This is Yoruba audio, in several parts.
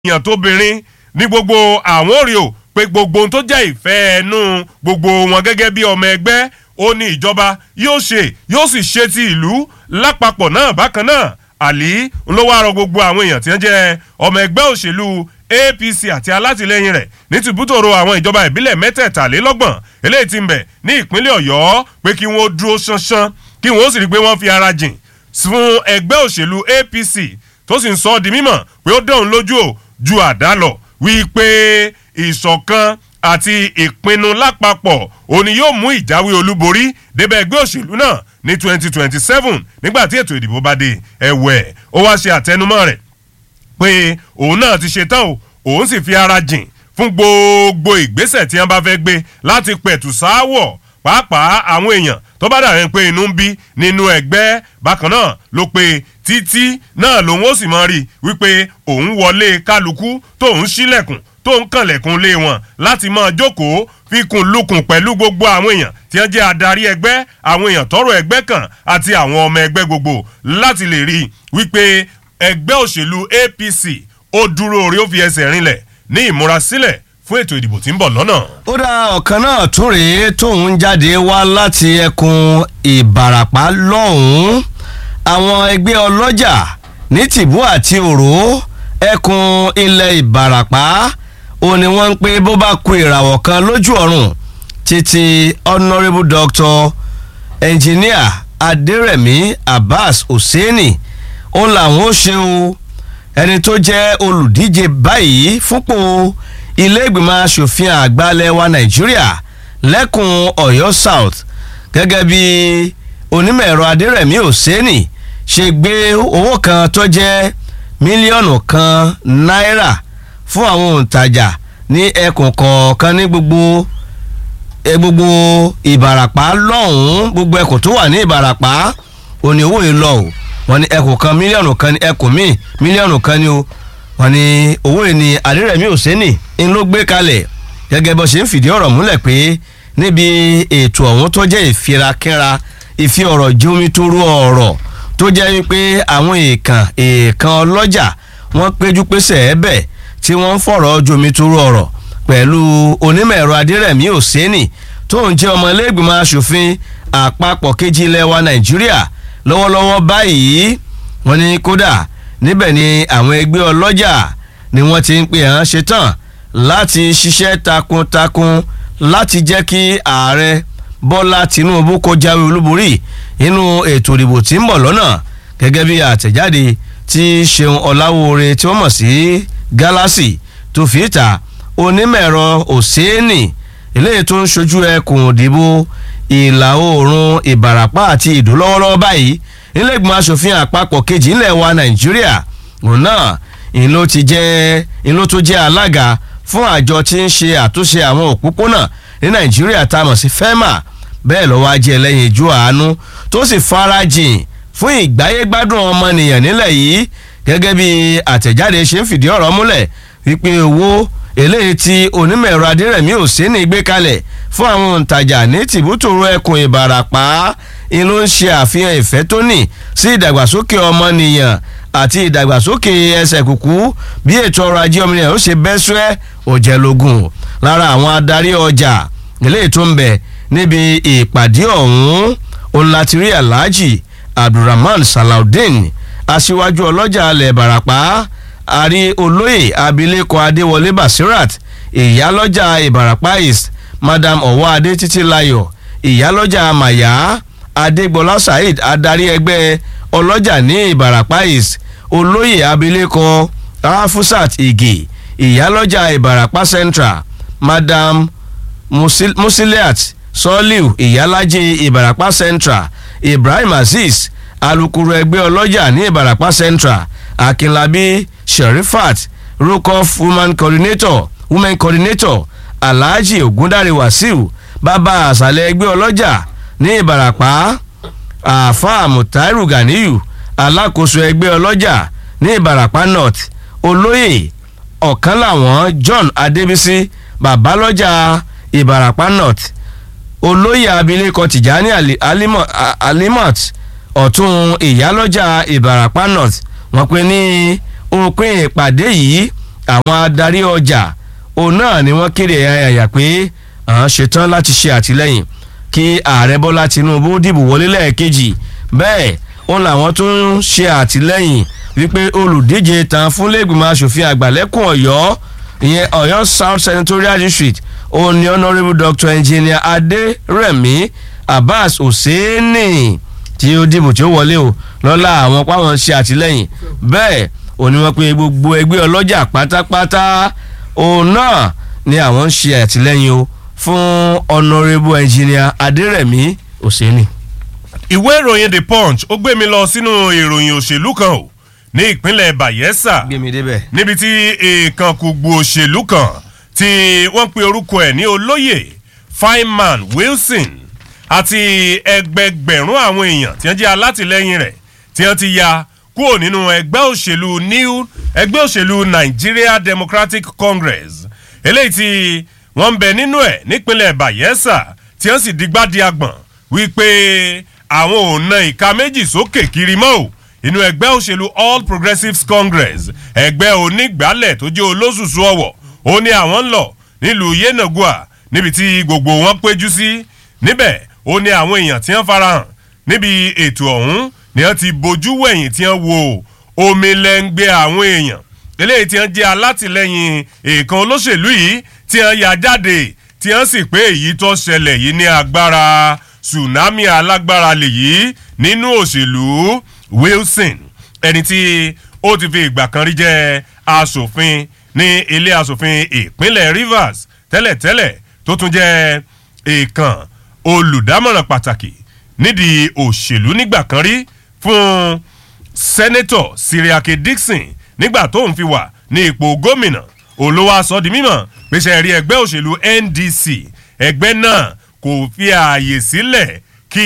èèyàn tóbìnrin ní gbogbo àwọn òrì o pé gbogbo ohun tó jẹ́ ìfẹ́ ẹnu gbogbo wọn gẹ́gẹ́ bí ọmọ ẹgbẹ́ ó ní ìjọba yóò ṣe yóò sì ṣe ti ìlú lápapọ̀ náà bákan náà àlí ló wá rọ gbogbo àwọn èèyàn tí wọ́n jẹ́ ọmọ ẹgbẹ́ òṣèlú apc àti alátìlẹyìn rẹ̀ ní tìbútòrò àwọn ìjọba ìbílẹ̀ mẹ́tẹ̀ẹ̀talélọ́gbọ̀n eléyìí ti ń bẹ ní ìpínlẹ̀ ọ̀yọ́ pé kí wọ́n dúró ṣánṣán kí wọ́n sì rí i pé wọ́n fi ara jìn fún ẹgbẹ́ òṣèlú apc tó sì ń sọ ọ́ di mímọ̀ pé ó dẹ̀hùn lójú ò ju àdá lọ wípé ìṣọ̀kan àti ìpinnu lápapọ̀ òní yóò mú ìjáwé olúborí débẹ̀ ẹgbẹ́ òṣèlú náà ní twenty twenty seven nígbà tí ètò ìdìbò bá dé ẹ̀wẹ̀ ó wá ṣe àtẹnumọ́ rẹ̀ pé òun náà ti ṣe tán o òun sì fi ara jìn fún gbogbo ìgbésẹ̀ tí wọ́n bá fẹ́ gbé láti pẹ̀tù sááwọ̀ pàápàá àwọn èèyàn tó bá dàrin pé inú ń bí nínú ẹgbẹ́ bákan náà ló pe títí náà lòun ó sì mọ rí wípé òun wọlé kálukú tóun sílẹ̀kùn tó ń kànlẹ̀kùn lé wọn láti máa jókòó fikùn lukùn pẹ̀lú gbogbo àwọn èèyàn tí wọ́n jẹ́ adarí ẹgbẹ́ àwọn èèyàn tọrọ ẹgbẹ́ kan àti àwọn ọmọ ẹgbẹ́ gbogbo láti lè rí wípé ẹgbẹ́ òṣèlú apc ó dúró orí ó fi ẹsẹ̀ rinlẹ̀ ní ìmúrasílẹ̀ fún ètò ìdìbò tí ń bọ̀ lọ́nà. ó dá ọ̀kan náà tún rèé tóun jáde wá láti ẹkùn ìbàràpá lọ́hùn-ún àwọn ẹgbẹ́ ọlọ́jà ní tìbú àti òró ẹkùn ilẹ̀ ìbàràpá ó ní wọ́n ń pé bó bá ku ìràwọ̀ kan lójú ọ̀run títí honourable doctor engineer adérẹ̀mí abbas hosseini ó làwọn ó ṣe o ẹni tó jẹ́ olùdíje báyìí fúnpọ̀ ilé ìgbìmọ̀ asòfin àgbàlẹ̀ wa nàìjíríà lẹ́kùn ọ̀yọ́ south gẹ́gẹ́ bí onímọ̀ ẹ̀rọ adérẹ̀mí hosseini ṣe gbé owó kan tó jẹ́ mílíọ̀nù kan náírà fún àwọn òǹtajà ní ẹkùn kọ̀ọ̀kan ní gbogbo ẹ gbogbo ìbàràpá lọ́hùn-ún gbogbo ẹkùn tó wà ní ìbàràpá òní owó yìí lọ o wọn ní ẹkùn kan mílíọ̀nù kan ní ẹkùn míì mílíọ̀nù kan ní o wọn ní owó yìí ní adérẹ̀mí òsínì ń ló gbé kalẹ̀ gẹ́gẹ́ bó ṣe ń fìdí ọ̀rọ̀ múlẹ̀ pé níbi ètò ọ̀hún tó jẹ́ ìfirakínra ìfi ọ̀rọ̀ jómi tó rú ọ̀rọ̀ tó jẹ́ wípé àwọn èèkàn èèkàn ọlọ́jà wọ́n péjú pésẹ̀ ẹ́bẹ̀ tí wọ́n ń fọ̀rọ̀ jomi tó rú ọ̀rọ̀ pẹ̀lú onímọ̀ ẹ̀rọ adérẹ̀mí òsínì tó ń jẹ́ ọmọ iléègbìmọ̀ asòfin àpapọ̀ kejì ilẹ̀ wa nàìjíríà lọ́wọ́lọ́wọ́ báyìí wọ́n ní kódà níbẹ̀ ni àwọn ẹgbẹ́ ọlọ́jà ni wọ́n ti ń pè hàn ṣetán láti ṣiṣẹ́ takuntakun láti jẹ́ kí ààrẹ bọ́lá tinubu kó jáwé olúborí nínú ètò ìdìbò tí ń bọ̀ lọ́nà gẹ́gẹ́ bí àtẹ̀jáde tí ṣeun ọ̀làwòore tí wọ́n mọ̀ sí gálásì tó fi ìta onímọ̀-ẹ̀rọ òséènì eléyìí tó ń ṣojú ẹkùn ìdìbò ìlà oòrùn ìbàràpá àti ìdó lọ́wọ́lọ́wọ́ báyìí nílẹ̀gbọ́n asòfin àpapọ̀ kejì ńlẹ̀ wa nàìjíríà òun náà ìlú ti jẹ́ ìlú tó jẹ́ alága fún àjọ tí ń ṣe àtúnṣe àwọn òpópónà ní nàìjíríà tá a mọ̀ sí fema bẹ́ẹ̀ lọ́wọ́ ajé ẹlẹ́yin ìjú àánú tó sì farajìn fún ìgbáyégbádùn ọmọnìyàn nílẹ̀ yìí gẹ́gẹ́ bí àtẹ̀jáde ṣe ń fìdí ọ̀rọ̀ múlẹ̀ wípé owó eléyìí tí onímọ̀ ẹ̀rọ adérẹ̀mí òsínì gbé kalẹ̀ fún àwọn òǹtajà ní tìbútòrò ẹkùn ìbàràpá inú ń ṣe àfihàn ìfẹ́ tó ní sí ìdàgbàsókè ọmọnìyàn àti ìdàgbàsókè ẹsẹ̀ kùkú bí ètò ọrọ̀ ajé ọmọnìyàn ó ṣe bẹ́ sẹ́ òjẹ̀lógún lára àwọn adarí ọjà eléyìí tó ń bẹ níbi ìpàdé ọ̀hún ọ̀làtìrí alhaji abdulrahman salaudeen aṣíwájú ọlọ́jà alẹ̀ ìbàràpá àrí olóyè abilékọ adéwọlé basirat ìyálọ́jà ìbàràpá east madam ọwọ́ adé títílayọ̀ ìyálọ́jà màyà adégbọlá saheed adarí ẹgbẹ́ ọlọ́jà ní ìbàràpá east olóyè abilékọ rafusat ige ìyálọ́jà ìbàràpá central madam Musil musiliat soliu ìyálájẹ ìbàràpá central ibrahim azeez alukoro ẹgbẹ́ ọlọ́jà ní ìbàràpá central akinlabi sherifat rukoff woman coordinator women coordinator alhaji ogundare wasiu bàbá àṣàlẹ̀ ẹgbẹ́ ọlọ́jà ní ìbàràpá àáfàá mutairu ganiyu alákòóso ẹgbẹ́ ọlọ́jà ní ìbàràpá north olóyè ọ̀kan làwọn john adébísí babalọ́jà ìbàràpá north olóyè abilékọ tìjání alimot ọ̀tún ìyálọ́jà ìbàràpá north wọ́n pe ní òpin ìpàdé yìí àwọn adarí ọjà òun náà ni wọ́n kéde àyà pé àwọn ṣetán láti ṣe àtìlẹ́yìn kí ààrẹ bọ́lá tinubu dìbò wọlé lẹ́ẹ̀kejì bẹ́ẹ̀ òun làwọn tún ń ṣe àtìlẹ́yìn wípé olùdíje tán fún lẹ́gbìmọ̀ asòfin àgbà lẹ́kùn ọ̀yọ́ ìyẹn ọ̀yọ́ south senatorial district òun ni honourable doctor engineer adérẹ̀mí abbas hosseini tí ó dìbò tí ó wọlé o lọ́la àwọn páwọn ṣe àtìlẹ́yìn bẹ́ẹ̀ òní wọn pé gbogbo ẹgbẹ́ ọlọ́jà pátápátá òun náà ni àwọn ń ṣe àtìlẹ́yìn o fún honourable engineer adérẹ̀mí hosseini. ìwé ìròyìn the punch ó gbé mi lọ sínú ìròyìn òṣèlú kan o ní ìpínlẹ̀ bayelsa gbé mi débẹ̀. níbi tí èèkàn kùgbù òṣèlú kan tí wọ́n pe orúkọ ẹ̀ ní olóyè fineman wilson àti ẹgbẹgbẹ̀rún àwọn èèyàn tí wọ́n jẹ́ alátìlẹ́yìn rẹ̀ tí wọ́n ti ya kúrò nínú ẹgbẹ́ òṣèlú new ẹgbẹ́ òṣèlú nigeria democratic congress eléyìí tí wọ́n ń bẹ nínú ẹ̀ nípínlẹ̀ bayelsa tí wọ́n sì digbá di agbọ̀n wípé àwọn ò na ìka méjì sókè kiri mọ́ ò inú ẹgbẹ́ òṣèlú all progressives congress ẹgbẹ́ onígbàálẹ̀ tó jẹ́ olóṣùṣù ọ̀wọ̀ ó ní àwọn ń lọ nílùú yenagua níbi tí gbogbo wọn péjú sí níbẹ̀ ó ní àwọn èèyàn tí wọ́n farahàn níbi ètò ọ̀hún ni wọ́n ti bojú wẹ̀yìn tí wọ́n wo omi lẹ́ngbẹ́ àwọn èèyàn eléyìí tí wọ́n jẹ́ alátìlẹyìn èèkan olóṣèlú yìí tí wọ́n ya jáde tí wọ́n sì pé èyí tó ṣẹlẹ̀ yìí ní agbára tsunami alágbára lèyí nínú òṣèlú wilson ẹni tí ó ti fi ìgbà kan rí jẹ́ asòfin ní ilé asòfin ìpínlẹ̀ rivers tẹ́lẹ̀tẹ́lẹ̀ tó tún jẹ́ èèkàn olùdámọ̀ràn pàtàkì nídìí òṣèlú nígbà kan rí fún sẹ́nẹ́tọ̀ siriake dixon nígbà tó ń fi wà ní ipò gómìnà olówó aṣọ di mímọ̀ pèsè rí ẹgbẹ́ òṣèlú ndc ẹgbẹ́ náà kò fi ààyè sílẹ̀ kí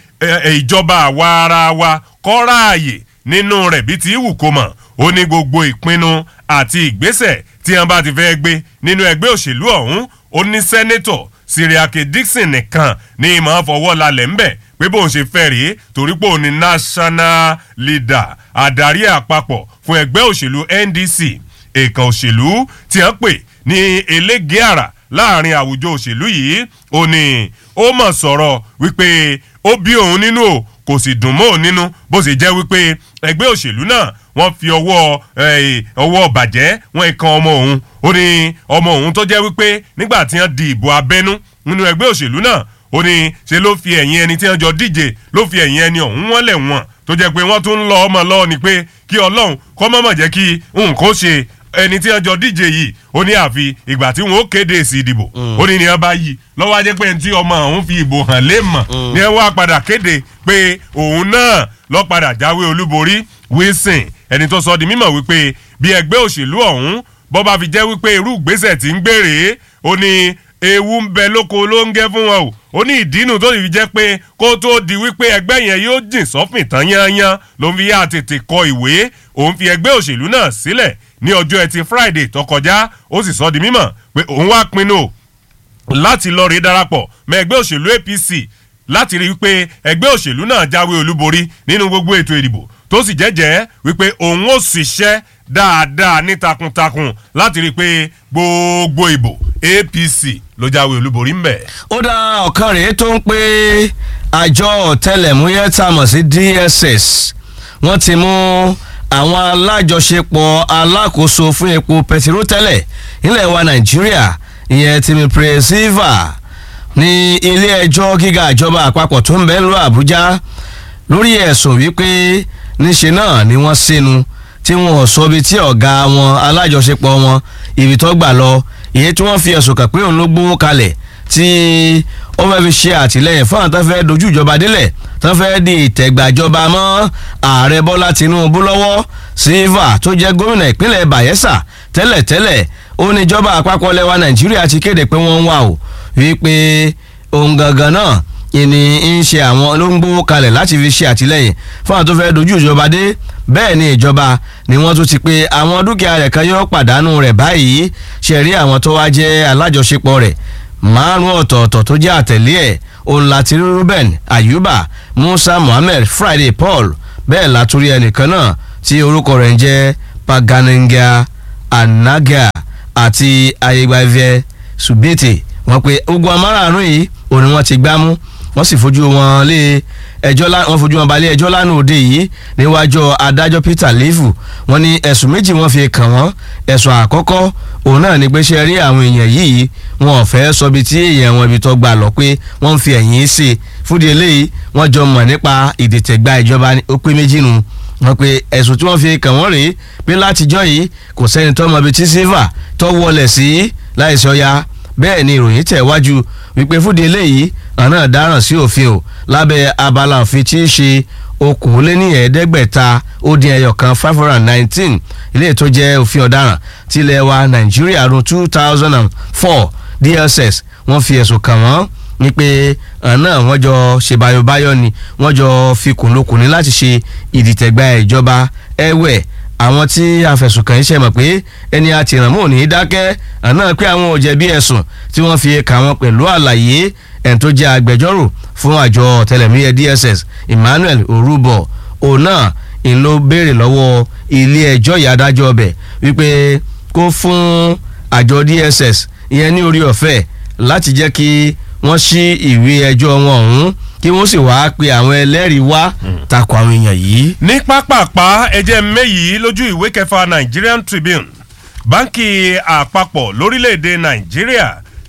ìjọba àwa ara wa kọ́ra ààyè nínú rẹ̀ bí ti wù kó mọ̀ ó ní gbogbo ìpinnu àti ìgbésẹ̀ tí wọ́n bá ti fẹ́ gbé nínú ẹgbẹ́ òṣèlú ọ̀hún ó ní sẹ́nẹ́tọ̀ siriake dixon nìkan ní ìmọ̀ fọwọ́ lálẹ́ ńbẹ̀ pé bóun ṣe fẹ́ rèé torí pé òun ni national leader adarí àpapọ̀ fún ẹgbẹ́ òṣèlú ndc èèkàn òṣèlú tí wọ́n pè ní elége àrà láàrin àwùjọ òṣèlú yìí ó ní ó mọ̀ sọ̀rọ̀ wípé ó bí òun nínú o kò sì dùn mọ́ òun nínú bó sì jẹ́ wípé ẹgbẹ́ òṣèlú náà wọ́n fi ọwọ́ ọwọ́ bàjẹ́ wọn kan ọmọ òun ó ní ọmọ òun tó jẹ́ wípé nígbà tí wọ́n di ìbò abẹ́nú nínú ẹgbẹ́ òṣèlú náà ó ní ṣe ló fi ẹ̀yìn ẹni tí wọ́n jọ díje ló fi ẹ̀yìn ẹni ọ̀hún wọ́n lẹ̀ wọ́n tó jẹ́ pé wọ́n tún ń lọ ọmọ lọ́wọ́ ni pé kí ọlọ́run kọ́ mọ́mọ́ jẹ́ kí nǹkan ṣe ẹni tí wọ́n jọ díje yìí ó ní àfi ìgbà tí wọ́n ó kéde èsì ìdìbò ó ní ní wọ́n bá yí lọ́wọ́ ajẹ́ pé tí ọmọ òun fi ìbò hàn lé mọ̀ ní wọ́n wá padà kéde pé òun náà lọ́ padà jáwé olúborí wilson ẹni tó sọ di mímọ̀ wípé bí ẹgbẹ́ òṣèlú ọ̀hún bọ́ bá fi jẹ́ wípé irú ìgbésẹ̀ tí ń gbèrè ó ní ewu ń bẹ lóko ló ń gẹ́ fún wọn o ó ní ìdínú tó fi jẹ́ pé kó tó di wípé ẹgbẹ́ yẹn yóò jìn sọ́fìn tán yányán ló ń fi yá tètè kọ ìwé òun fi ẹgbẹ́ òṣèlú náà sílẹ̀ ní ọjọ́ ẹtì friday tó kọjá ó sì sọ di mímọ̀ pé òun wá pinnu láti lọ rí darapọ̀ mọ́ ẹgbẹ́ òṣèlú apc láti rí wípé ẹgbẹ́ òṣèlú náà jáwé olúborí nínú gbogbo ètò ìdìbò tó sì jẹ́jẹ́ wípé òun ó ṣiṣẹ́ dáadáa ní takuntakun láti rí i pé gbogbo ìbò apc ló jáwé olúborí ńbẹ. ó dá ọ̀kan rèé tó ń pé àjọ ọ̀tẹlẹ̀múyẹ́ tá a mọ̀ sí dss wọ́n ti mú àwọn alájọṣepọ̀ alákòóso fún epo pẹtiró tẹ́lẹ̀ nílẹ̀ wa nàìjíríà ìyẹn tìmí pírẹsìvà ní ilé ẹjọ́ gíga ìjọba àpapọ̀ tó ń bẹ ńlọ àbújá lórí ẹ̀sùn wípé níṣe náà ni wọ́n sínú tí wọn ò sọ ibi tí ọ̀gá wọn alájọṣepọ̀ wọn ibi tó gbà lọ èyí tí wọ́n fi ẹ̀sùn kàn pé òun ló gbówó kalẹ̀ tí ó fẹ́ fi ṣe àtìlẹyìn fún àwọn tó fẹ́ dojú ìjọba délẹ̀ tó fẹ́ di ìtẹ̀gbàjọba mọ́ ààrẹ bọ́lá tinubu lọ́wọ́ silva tó jẹ́ gómìnà ìpínlẹ̀ bayelsa tẹ́lẹ̀tẹ́lẹ̀ ó ní ìjọba àpapọ̀ lẹ́wà nàìjíríà ti kéde pé wọ́n ń wà ó wípé ohun gangan náà ìní ń ṣe àwọn ló ń gbówó kalẹ̀ láti fi ṣe àtìlẹyìn fún àwọn tó fẹ́ dojú ìjọba dé bẹ́ẹ̀ ni ìjọba ni wọ́n tún ti pé àwọn dúkìá rẹ̀ kan yóò pàdánù rẹ̀ báyìí ṣe rí àwọn tó wá jẹ́ alájọṣepọ̀ rẹ̀ márùn ọ̀tọ̀ọ̀tọ̀ tó jẹ́ àtẹ̀lé ẹ̀ òun láti rí ruben ayuba musa muhammed friday paul bẹ́ẹ̀ látúrí ẹnìkan náà tí orúkọ rẹ̀ ń jẹ́ paganenga anaga àti ayégbàvẹ subete wọ́n pe ogun amárààrún yìí òun ni wọ́n ti gbámú wọ́n sì fojú wọn lé ẹjọ́ wọ́n fojú wọn balẹ̀ ẹjọ́ lánàá òde yìí níwájú adájọ́ peter lefu wọ́n ní ẹ̀sùn méjì wọ́n fi kàn wọ́n ẹ̀sùn àkọ́kọ́ òun náà ní pé ṣe rí àwọn èèyàn yìí wọn ò fẹ́ sọ bí tí èèyàn wọn ibi tó gbà lọ pé wọ́n ń fi ẹ̀yìn ṣe fúdi eléyìí wọ́n jọ mọ̀ nípa ìdìtẹ̀gbà ìjọba ó pé méjì nu wọ́n pe ẹ̀sùn tí wọ́n fi kàn wọ́n rèé pé látijọ́ yìí kò sẹ́ni tó mọ ibi tí silva tó wọlé sí láìsí ọya bẹ́ẹ̀ ni ìròyìn tẹ̀ wájú wípé fúdi eléyìí àná dáràn sí òfin o lábẹ́ abala òfin tí í ṣe okòóléníẹ̀ẹ́dẹ́gbẹ̀ta ó dín ẹyọ kan five hundred and nineteen ilé tó jẹ́ òfin ọ̀daràn tilẹ̀ wa nàìjíríà ọdún two thousand and four dss wọ́n fi ẹ̀sùn kàn wọ́n ní pé àná wọ́n jọ ṣe báyọ̀báyọ̀ ni wọ́n jọ fi kùnlùkùn ní láti ṣe ìdìtẹ̀gbà ìjọba ẹ̀wẹ̀ àwọn tí afẹ̀sùnkàn yìí ṣe mọ̀ pé ẹni àtìrànmọ́ ò ní dákẹ́ àná pé àwọn ò jẹ̀bi ẹ̀sùn tí wọ́n fi kà wọ́n pẹ̀lú àlàyé ẹ̀ tó jẹ́ agbẹjọ́rò fún àjọ ọ̀tẹlẹ̀múyẹ́ dss emmanuel orubo òun náà ń ló béèrè lọ́wọ́ ilé ẹjọ́ ìyá adájọ́ ọbẹ̀ wípé kó fún àjọ dss ìyẹn ní orí ọ̀fẹ́ láti jẹ́ kí wọ́n ṣí ìwé ẹjọ́ wọn ọ̀hún kí wọ́n sì wáá pe àwọn ẹlẹ́rìí wá takò àwọn èèyàn yìí. ní pápápá ẹjẹ́ méyìí lójú ìwé kẹfà nigerian tribune báńkì àpapọ̀ lórílẹ̀‐èdè nàìjíríà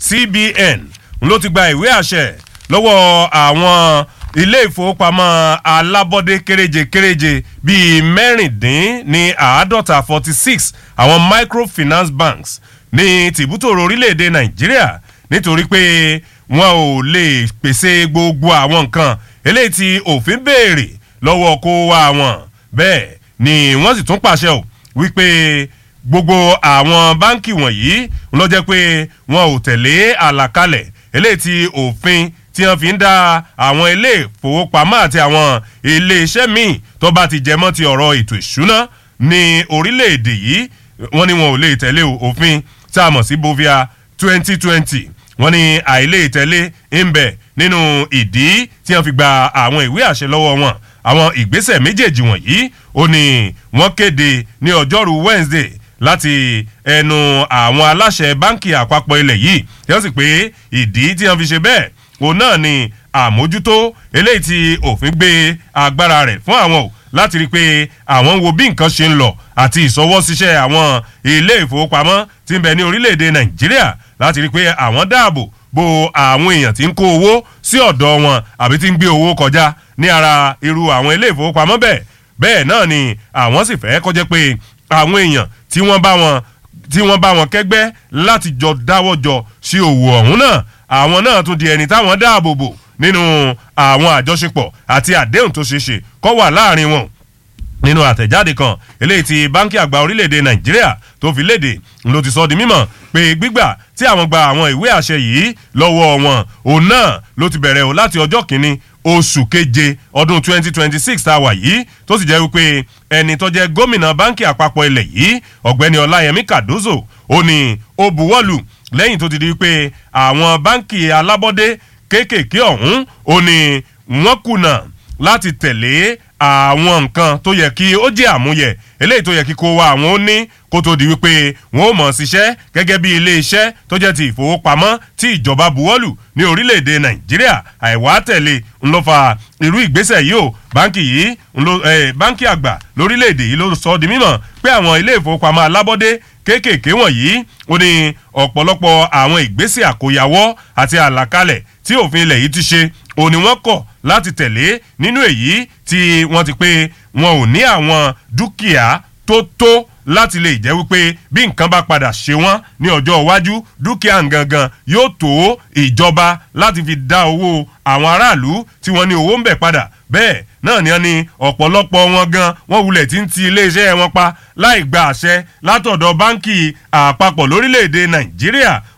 cbn ló ti gba ìwé àṣẹ lọ́wọ́ àwọn ilé ìfowópamọ́ alábọ́dé kéréje kéréje bíi mẹ́rìndín ní àádọ́ta forty six àwọn microfinance banks ní tìbútòrò orílẹ̀‐èdè nàìjíríà nítorí pé wọn ò lè pèsè gbogbo àwọn nǹkan eléyìí tí òfin béèrè lọ́wọ́ kó wá wọn bẹ́ẹ̀ ni wọ́n sì tún pàṣẹ ò wípé gbogbo àwọn báńkì wọ̀nyí ló jẹ́ pé wọn ò tẹ̀lé àlàkalẹ̀ eléyìí tí òfin tí wọ́n fi ń dá àwọn ilé ìfowópamọ́ àti àwọn ilé iṣẹ́ míì tó bá ti jẹmọ́ ti ọ̀rọ̀ ètò ìṣúná ní orílẹ̀-èdè yìí wọ́n ní wọn ò lè tẹ̀lé òfin tá a mọ̀ sí bovia twenty twenty wọ́n ní àìlè ìtẹ̀lé ń bẹ̀ nínú ìdí tí wọ́n fi gba àwọn ìwé àṣẹ lọ́wọ́ wọn àwọn ìgbésẹ̀ méjèèjì wọ̀nyí ó ní wọ́n kéde ní ọjọ́rú wednesday láti ẹnu àwọn aláṣẹ báńkì àpapọ̀ ilẹ̀ yìí tí wọ́n sì pé ìdí tí wọ́n fi ṣe bẹ́ẹ̀ òun náà ni àmójútó eléyìí tí òfin gbé agbára rẹ̀ fún àwọn o láti rí i pé àwọn ń wo bí nǹkan ṣe ń lọ àti ìsọwọ́síṣẹ́ àwọn ilé ìfowópamọ́ tí ń bẹ ní orílẹ̀-èdè nàìjíríà láti rí i pé àwọn dáàbò bo àwọn èèyàn tí ń kó owó sí ọ̀dọ̀ wọn àbí tí ń gbé owó kọjá ní ara irú àwọn ilé ìfowópamọ́ bẹ́ẹ̀ bẹ́ẹ̀ náà ni àwọn sì fẹ́ kọjá pé àwọn èèyàn tí wọ́n bá wọn tí wọ́n bá wọn kẹ́gbẹ́ láti jọ dáwọ́ jọ sí òwò ọ̀hún náà àwọn náà tún di ẹni táwọn dáàbò bò nínú àwọn àjọṣepọ̀ àti àdéhùn tó ṣeé ṣe kọ́ wà láàrin wọn nínú àtẹ̀jáde kan eléyìí ti báńkì àgbà orílẹ̀-èdè nàìjíríà tó fi léde ló ti sọ di mímọ̀ pé gbígbà tí àwọn gba àwọn ìwé àṣẹ yìí lọ́wọ́ wọn òun náà ló ti bẹ̀rẹ̀ o láti ọjọ́ kìíní oṣù keje ọdún 2026 tá a wà yìí tó sì jẹ́ wípé ẹni tó jẹ́ gómìnà báńkì àpapọ̀ ilẹ̀ yìí ọ̀gbẹ́ni ọláyẹmí kàdózò ó ní ó buwọ́lù lẹ́yìn tó ti di pé àwọn báńkì alábọ́dé kéékèèké ọ̀hún ó ní wọ́n kùnà láti tẹ̀lé àwọn nǹkan tó yẹ kí ó jẹ́ àmúyẹ eléyìí tó yẹ kí kó wa àwọn ó ní kó tó di wípé wọn ò mọ̀ ṣiṣẹ́ gẹ́gẹ́ bí ilé iṣẹ́ tó jẹ́ ti ìfowópamọ́ tí ìjọba buwọ́lù ní orílẹ̀-èdè nàìjíríà àìwá tẹ̀lé ń ló fa irú ìgbésẹ̀ yìí o báńkì yìí ń lo báńkì àgbà lórílẹ̀-èdè yìí ló sọ di mímọ̀ pé àwọn ilé ìfowópamọ́ alábọ́dé kéékèèké wọ̀nyí ó ní ọ̀pọ̀lọpọ̀ àwọn ìgbésẹ̀ àkóyawọ́ àti àlàkalẹ̀ tí òfin ilẹ̀ yìí ti ṣe òní wọ́n kọ̀ láti tẹ̀lé nínú èyí tí wọ́n ti pé wọn ò ní àwọn dúkìá tó tó láti lè jẹ́ wípé bí nǹkan bá padà ṣe wọ́n ní ọjọ́ iwájú dúkìá gangan yóò tó ìjọba láti fi dá owó àwọn aráàlú tí wọ́n ní owó ń bẹ̀ padà bẹ́ẹ̀ náà ni wọ́n ní ọ̀pọ̀lọpọ̀ wọn gan wọ́n wulẹ̀ tí ń ti iléeṣẹ́ wọn pa láì gba àṣẹ látọ̀dọ̀ báńkì àpapọ̀ lórílẹ̀‐èdè nàìjíríà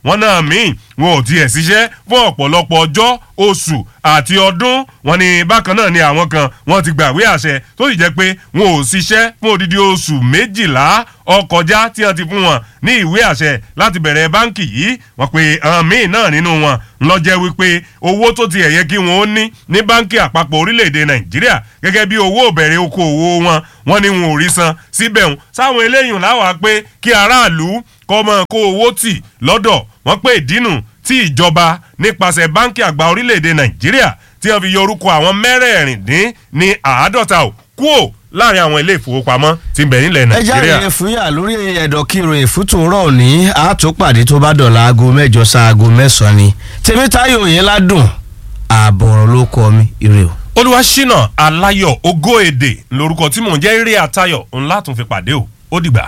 wọn náà míì wọn ò tiẹ̀ ṣiṣẹ́ fún ọ̀pọ̀lọpọ̀ ọjọ́ oṣù àti ọdún wọn ni bákan náà ni àwọn kan wọn ti gbàwé àṣẹ tó sì jẹ́ pé wọn ò ṣiṣẹ́ fún odidi oṣù méjìlá ọkọjá tí wọ́n ti fún wọn ní ìwé àṣẹ láti bẹ̀rẹ̀ báǹkì yìí wọ́n pe àwọn míì náà nínú wọn ló jẹ́ wípé owó tó ti ẹ̀yẹ kí wọ́n ó ní ní báǹkì àpapọ̀ orílẹ̀-èdè nàìjíríà gẹ́gẹ́ bí owó ìbẹ̀rẹ̀ okòwò wọn wọ́n ní wọn ò rí san síbẹ̀ ń sáwọn eléyìí láwàá pé kí aráàlú kọ́ mọ́ kó owó tì lọ́dọ̀ wọ́n pé ìdínú tí ìjọba nípasẹ̀ báǹkì àgbà orílẹ̀-èdè nàìjíríà tí wọ́n fi yọ orúkọ àwọn mẹ́rẹ̀ẹ̀rìndín ní àádọ́ta ò kúò láàrin àwọn ilé ìfowópamọ́ tí ń bẹ nílẹ̀ ẹ nàìjíríà. jáde fúyà lórí ẹ̀dọ̀ kí ìròyìn fútùrọ̀ òní àtúpàdé tó bá dọ̀la aago mẹ́jọ sa aago mẹ́sàn-án ni tèmítáyò yẹn ládùn ààbọ̀rọ̀ ló kọ mi ire o. olùwàṣínà aláyọ̀ ògo èdè lórúkọ tí mò ń jẹ́ eré àtayọ̀ ńlá tún fi pàdé o ó dìgbà.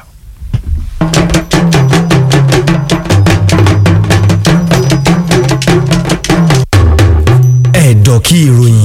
ẹ̀dọ̀ kí ìròyìn